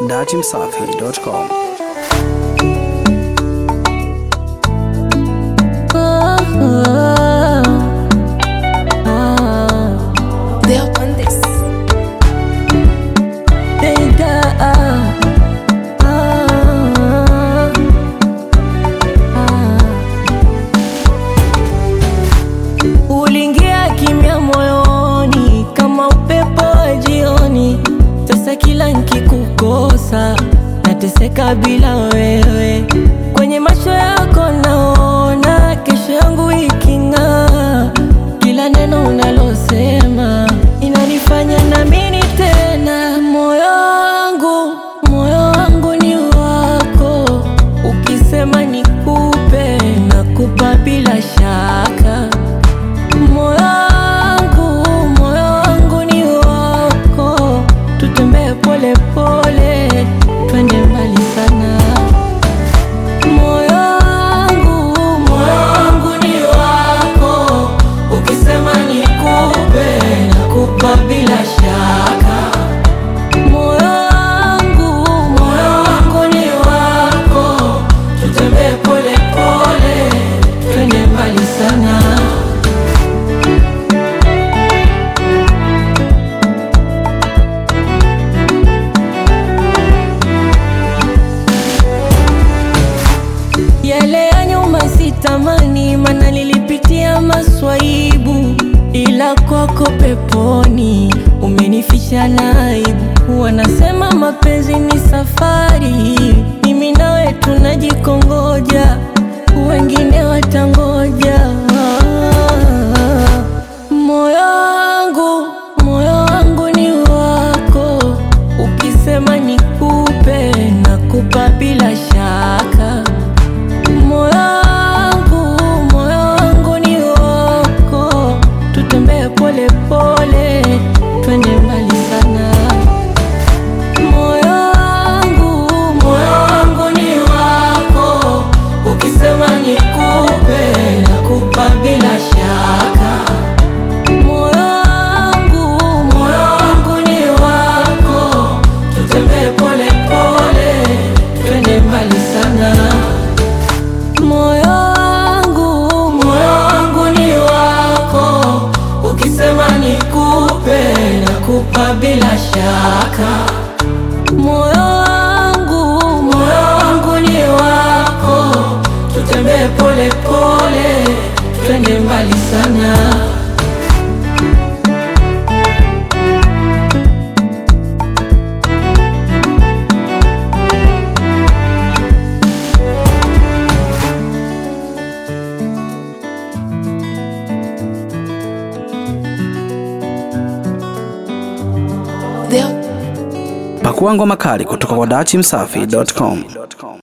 datimsafi.com. They up on this. Uliingia kimya moyoni kama upepo wa jioni. Sasa kila nkikukosa nateseka bila wewe. Kwenye macho yako naona kesho yangu iking'aa. Kila neno unalosema inanifanya naamini tena. Moyo wangu, moyo wangu ni wako. Ukisema nikupe, nakupa bila shaka. Moyo wangu, moyo wangu ni wako. Tutembee pole pole, twende mbali sana. Moyo wangu, moyo wangu ni wako. Ukisema nikupe, nakupa bila shaka. Moyo wangu, moyo wangu ni wako. Tutembee pole pole, twende mbali sana. Yale ya nyuma sitamani, mana nilipitia maswaibu, ila kwako peponi umenifisha na aibu. Wanasema mapenzi ni safari, mimi nawe tunajikongoja, wengine watangoja. Moyo wangu, moyo wangu ni wako, ukisema nikupe, nakupa bila shaka. Moyo wangu, moyo wangu ni wako, tutembee pole pole, twende mbali sana. Moyo wangu, moyo wangu ni wako, ukisema nikupe, nakupa bila shaka. Moyo wangu, moyo wangu ni wako, tutembee pole pole, twende mbali sana. Moyo wangu, moyo wangu ni wako, ukisema nikupe, nakupa bila shaka. Moyo wangu, moyo wangu ni wako, tutembee pole pole, twende mbali sana. They up. Pakua ngoma kali kutoka kwa datimsafi.com.